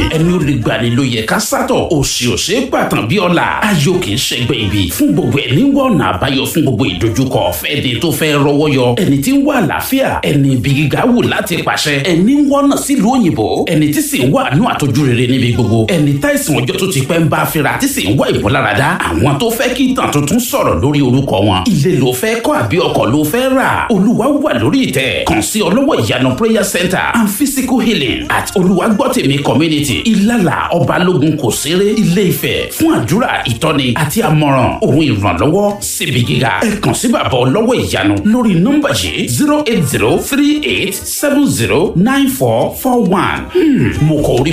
ẹni ó lè gbani ló yẹ ká sátọ̀ òsì òsè gbàtàn bí ọ̀la ayọ̀ kì í ṣẹgbẹ́ ibi fún gbogbo ẹni wọ ọ̀nà àbáyọ fún gbogbo ìdojúkọ fẹ́ni tó fẹ́ rọwọ́ yọ ẹni tí ń wá àlàáfíà ẹni ibi gíga wù láti pàṣẹ ẹni ń wọ́nà sílùú òyìnbó ẹni tí sì ń wá àánú àtọ́jú rere níbi gbogbo ẹni táìsàn ọjọ́ tó ti pẹ́ ń bá fira tí sì ń wá ìmúláradá àwọn tó fẹ́ kí ìtàn tuntun sọ̀rọ̀ lórí orúkọ wọn ilé ló fẹ́ kọ́ àbí ọkọ̀ ló fẹ́ rà olúwa wà lórí ìtẹ́ kàn sí ọlọ́wọ́ ìyanu prayer center and physical healing at olùwàgbọ́tẹ̀mí community ìlàlà ọbalógun kò séré ilé ifẹ̀ fún àdúrà ìtọ́ni àti àmọ̀ràn òun ìrànlọ́wọ́ síbi gíga ẹ kàn sí bàbá ọlọ́wọ́ ìyanu lórí nọ́mbà yìí zero eight zero three eight seven zero nine four four one mo kọ orí